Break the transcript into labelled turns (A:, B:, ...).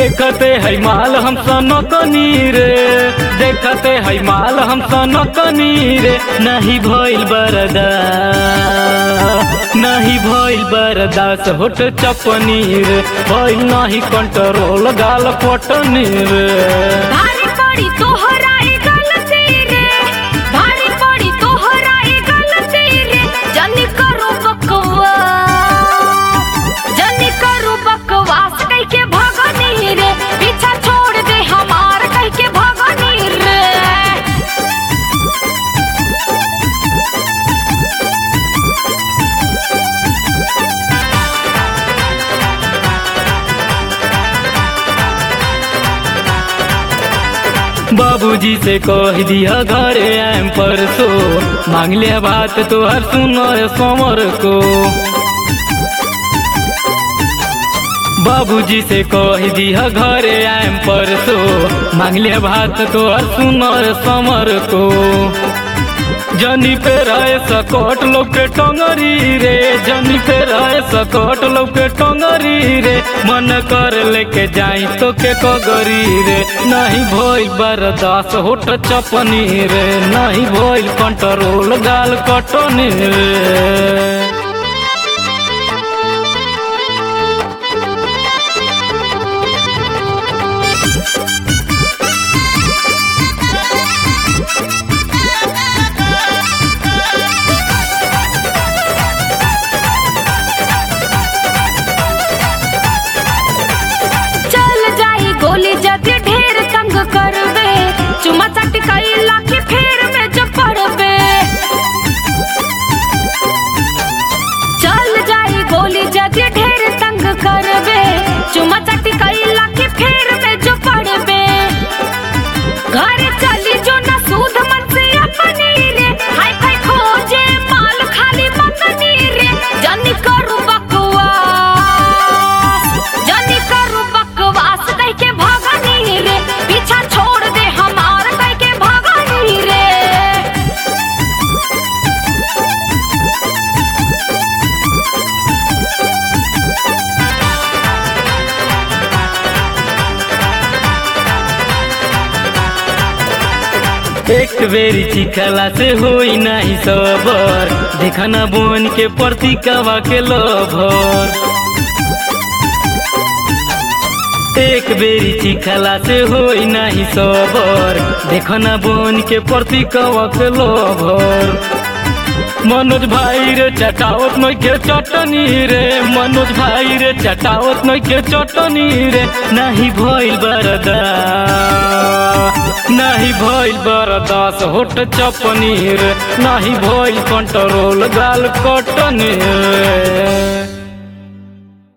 A: देखते है माल हम सनकनी रे देखते है माल हम सनकनी रे नहीं भइल बरदा नहीं भइल बरदास होट चपनी रे भइल नहीं कंट्रोल गाल पटनी रे
B: भारी पड़ी तोहरा ए गलती रे भारी पड़ी तोहरा ए गलती रे जनी करू बकवास जनी करू बकवास कह के भगनी रे पीछा छोड़ दे हमार कह के भगनी रे
A: बाबूजी से कह दिया घरे आम परसो मांग लिया बात तो हर सुनो समर को बाबूजी से कह दिया घरे आम परसो मांग लिया बात तो हर सुनो समर को जनी पे रहे सकट लोग के टंगरी रे जनी पे रहे सकट लोग के टंगरी रे मन कर लेके जाई तो के कगरी रे नहीं भइल बरदास होट चपनी रे नहीं भइल कंट्रोल गाल कटनी रे
B: चल जाई गोली जदि ढेर तंग करबे चुमा चाटी कैला के फेर में जब पड़बे चल जाई गोली जदि ढेर तंग करबे चुमा चाटी कैला के फेर में जो पड़बे घर चली जो ना सूद मन से अपनी रे हाय फाय खोजे माल खाली मतनी रे जनी करू बकवास जनी करू बकवास कह के भगनी रे पीछा छोड़ दे हमार कह के भगनी रे
A: एक बेरी चिखला से होई नहीं सबर देखना बोन के प्रति कवा के लभर एक बेरी चिखला से होई नहीं सबर देखना बोन के प्रति कवा के लभर मनोज भाई रे चटावत नई के चटनी रे मनोज भाई रे चटावत नई के चटनी रे नहीं भइल बरदा नहीं भइल बरदास होट चपनी रे नहीं भइल कंट्रोल गाल कटनी रे